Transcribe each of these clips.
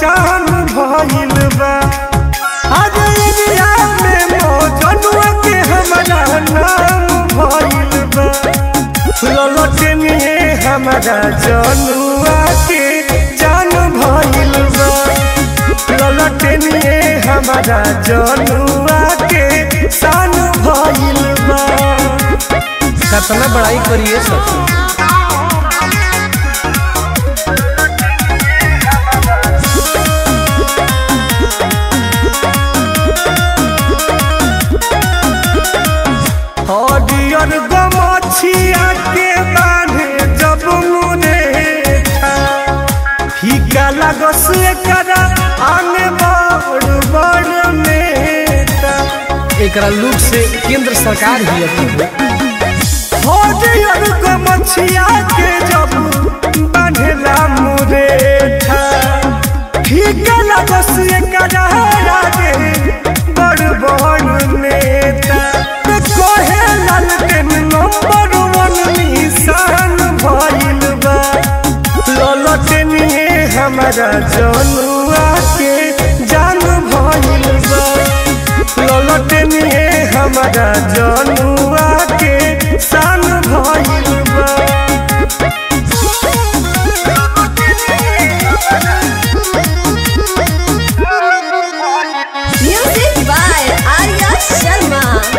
पहचान भइल बा आज इंडिया में मौजनुआ के हमारा नाम भइल बा ललटनिए हमारा जनुआ के जान भइल बा ललटनिए हमारा जनुआ के शान भइल बा कितना बड़ाई करिए सखी हरियर गमछिया के बांधे जब मुने फीका लगस एकरा आने बड़ बड़ नेता एकरा लुक से केंद्र सरकार ही अथी हो हरियर गमछिया के जब बांधेला मुरेठा फीका लगस एकरा आगे बड़ बड़ नेता कहे लालटेन नंबर वन निशान भइल बा ललटनिए हमारा जनुआ के जान भइल बा ललटनिए हमारा जनुआ के शान भइल बा Music by Arya Sharma.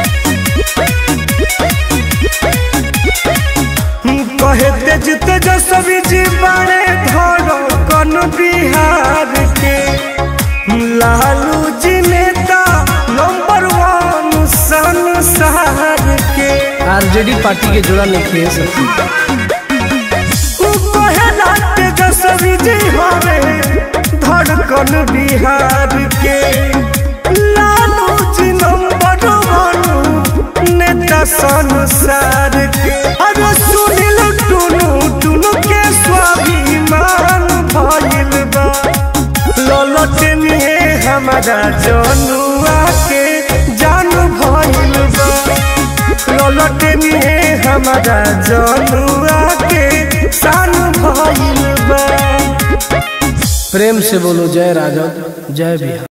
कहे तेज तेजस्वी जी बड़े धरो कन बिहार के लालू जी नेता नंबर वन संसार के आरजेडी पार्टी के जोड़ा नहीं खे सखी उ कहेला तेजस्वी जी हवे धड़कन बिहार के लालू जी नंबर वन नेता संसार के अरे सुनिल टुनु टुनु के स्वाभिमान भइल बा ललटनिए हमारा जनुआ के जान भइल बा ललटनिए हमारा जनुआ के शान भइल बा प्रेम से बोलो जय राजद जय बिहार